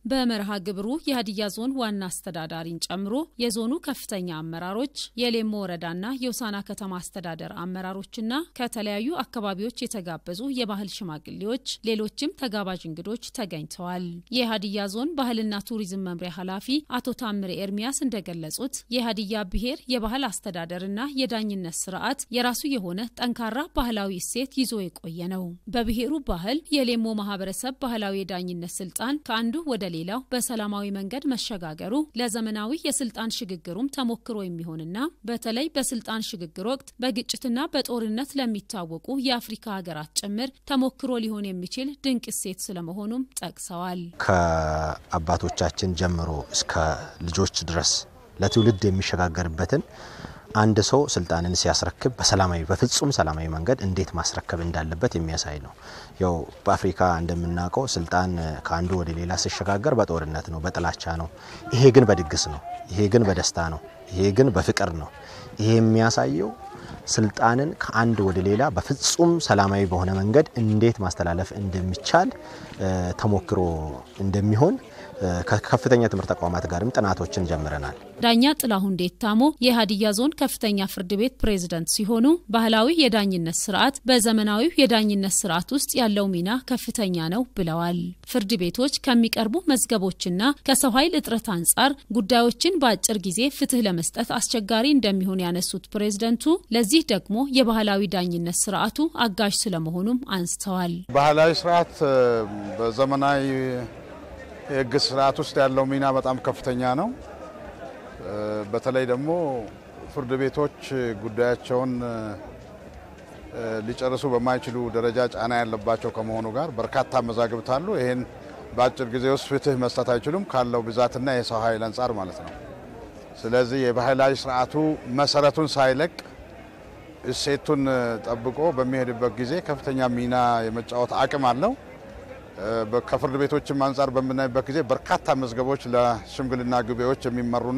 በመርሃ ግብሩ የሀዲያ ዞን ዋና አስተዳዳሪን ጨምሮ የዞኑ ከፍተኛ አመራሮች፣ የሌሞ ወረዳና የውሳና ከተማ አስተዳደር አመራሮችና ከተለያዩ አካባቢዎች የተጋበዙ የባህል ሽማግሌዎች፣ ሌሎችም ተጋባዥ እንግዶች ተገኝተዋል። የሀዲያ ዞን ባህልና ቱሪዝም መምሪያ ኃላፊ አቶ ታምሬ ኤርሚያስ እንደገለጹት የሀዲያ ብሔር የባህል አስተዳደርና የዳኝነት ስርዓት የራሱ የሆነ ጠንካራ ባህላዊ እሴት ይዞ የቆየ ነው። በብሔሩ ባህል የሌሞ ማህበረሰብ ባህላዊ የዳኝነት ስልጣን ከአንዱ ወደ ሌላው በሰላማዊ መንገድ መሸጋገሩ ለዘመናዊ የስልጣን ሽግግሩም ተሞክሮ የሚሆንና በተለይ በስልጣን ሽግግር ወቅት በግጭትና በጦርነት ለሚታወቁ የአፍሪካ ሀገራት ጭምር ተሞክሮ ሊሆን የሚችል ድንቅ እሴት ስለመሆኑም ጠቅሰዋል። ከአባቶቻችን ጀምሮ እስከ ልጆች ድረስ ለትውልድ የሚሸጋገርበትን አንድ ሰው ስልጣንን ሲያስረክብ በሰላማዊ በፍጹም ሰላማዊ መንገድ እንዴት ማስረከብ እንዳለበት የሚያሳይ ነው። ያው በአፍሪካ እንደምናውቀው ስልጣን ከአንዱ ወደ ሌላ ሲሸጋገር በጦርነት ነው፣ በጥላቻ ነው። ይሄ ግን በድግስ ነው። ይሄ ግን በደስታ ነው። ይሄ ግን በፍቅር ነው። ይሄ የሚያሳየው ስልጣንን ከአንድ ወደ ሌላ በፍጹም ሰላማዊ በሆነ መንገድ እንዴት ማስተላለፍ እንደሚቻል ተሞክሮ እንደሚሆን ከከፍተኛ ትምህርት ተቋማት ጋርም ጥናቶችን ጀምረናል። ዳኛ ጥላሁን ዴታሞ የሀዲያ ዞን ከፍተኛ ፍርድ ቤት ፕሬዝደንት ሲሆኑ ባህላዊ የዳኝነት ስርዓት በዘመናዊው የዳኝነት ስርዓት ውስጥ ያለው ሚና ከፍተኛ ነው ብለዋል። ፍርድ ቤቶች ከሚቀርቡ መዝገቦችና ከሰው ኃይል እጥረት አንጻር ጉዳዮችን በአጭር ጊዜ ፍትህ ለመስጠት አስቸጋሪ እንደሚሆን ያነሱት ፕሬዝደንቱ ለዚህ ደግሞ የባህላዊ ዳኝነት ስርዓቱ አጋዥ ስለመሆኑም አንስተዋል። ባህላዊ ስርዓት በዘመናዊ የህግ ስርዓት ውስጥ ያለው ሚና በጣም ከፍተኛ ነው። በተለይ ደግሞ ፍርድ ቤቶች ጉዳያቸውን ሊጨርሱ በማይችሉ ደረጃ ጫና ያለባቸው ከመሆኑ ጋር በርካታ መዛግብት አሉ። ይህን በአጭር ጊዜ ውስጥ ፍትህ መስጠት አይችሉም ካለው ብዛትና የሰው ኃይል አንጻር ማለት ነው። ስለዚህ የባህላዊ ስርዓቱ መሰረቱን ሳይለቅ እሴቱን ጠብቆ በሚሄድበት ጊዜ ከፍተኛ ሚና የመጫወት አቅም አለው። ከፍርድ ቤቶችም አንጻር በምናይበት ጊዜ በርካታ መዝገቦች ለሽምግልና ጉባኤዎች የሚመሩና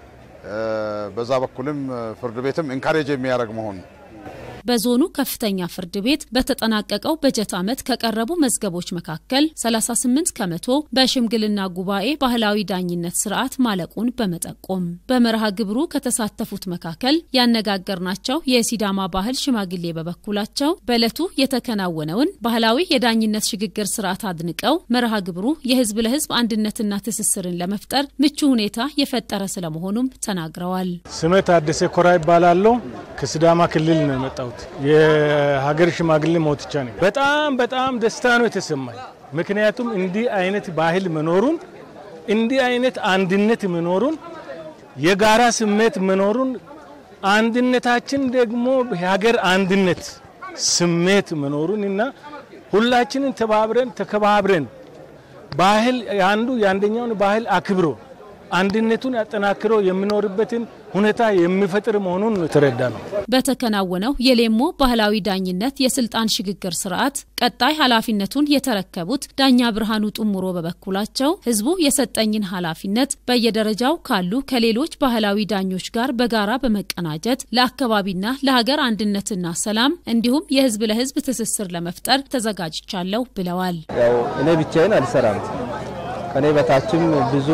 በዛ በኩልም ፍርድ ቤትም ኢንካሬጅ የሚያደርግ መሆኑ በዞኑ ከፍተኛ ፍርድ ቤት በተጠናቀቀው በጀት ዓመት ከቀረቡ መዝገቦች መካከል 38 ከመቶ በሽምግልና ጉባኤ ባህላዊ ዳኝነት ስርዓት ማለቁን በመጠቆም በመርሃ ግብሩ ከተሳተፉት መካከል ያነጋገርናቸው የሲዳማ ባህል ሽማግሌ በበኩላቸው በዕለቱ የተከናወነውን ባህላዊ የዳኝነት ሽግግር ስርዓት አድንቀው መርሃ ግብሩ የህዝብ ለህዝብ አንድነትና ትስስርን ለመፍጠር ምቹ ሁኔታ የፈጠረ ስለመሆኑም ተናግረዋል። ስሜ ታደሰ ኮራ ይባላለሁ። ከሲዳማ ክልል ነው የመጣሁት የሀገር ሽማግሌ ሞትቻ ነኝ። በጣም በጣም ደስታ ነው የተሰማኝ። ምክንያቱም እንዲህ አይነት ባህል መኖሩን እንዲህ አይነት አንድነት መኖሩን የጋራ ስሜት መኖሩን አንድነታችን ደግሞ የሀገር አንድነት ስሜት መኖሩን እና ሁላችንን ተባብረን ተከባብረን ባህል አንዱ የአንደኛውን ባህል አክብሮ አንድነቱን አጠናክሮ የሚኖርበትን ሁኔታ የሚፈጥር መሆኑን የተረዳ ነው። በተከናወነው የሌሞ ባህላዊ ዳኝነት የስልጣን ሽግግር ስርዓት ቀጣይ ኃላፊነቱን የተረከቡት ዳኛ ብርሃኑ ጡሙሮ በበኩላቸው ህዝቡ የሰጠኝን ኃላፊነት በየደረጃው ካሉ ከሌሎች ባህላዊ ዳኞች ጋር በጋራ በመቀናጀት ለአካባቢና ለሀገር አንድነትና ሰላም እንዲሁም የህዝብ ለህዝብ ትስስር ለመፍጠር ተዘጋጅቻለሁ ብለዋል። ያው እኔ ብቻዬን አልሰራም። ከኔ በታችም ብዙ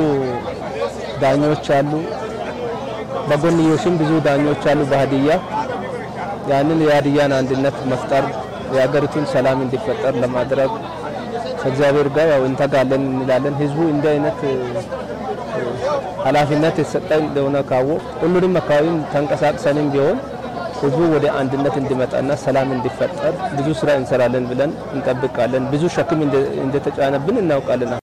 ዳኞች አሉ። በጎንዮሽም ብዙ ዳኞች አሉ። በሀዲያ ያንን የሀዲያን አንድነት መፍጠር የሀገሪቱን ሰላም እንዲፈጠር ለማድረግ ከእግዚአብሔር ጋር ያው እንተጋለን እንላለን። ህዝቡ እንዲህ አይነት ኃላፊነት የተሰጠኝ እንደሆነ ካወ ሁሉንም አካባቢም ተንቀሳቅሰንም ቢሆን ህዝቡ ወደ አንድነት እንዲመጣና ሰላም እንዲፈጠር ብዙ ስራ እንሰራለን ብለን እንጠብቃለን። ብዙ ሸክም እንደተጫነብን እናውቃለን።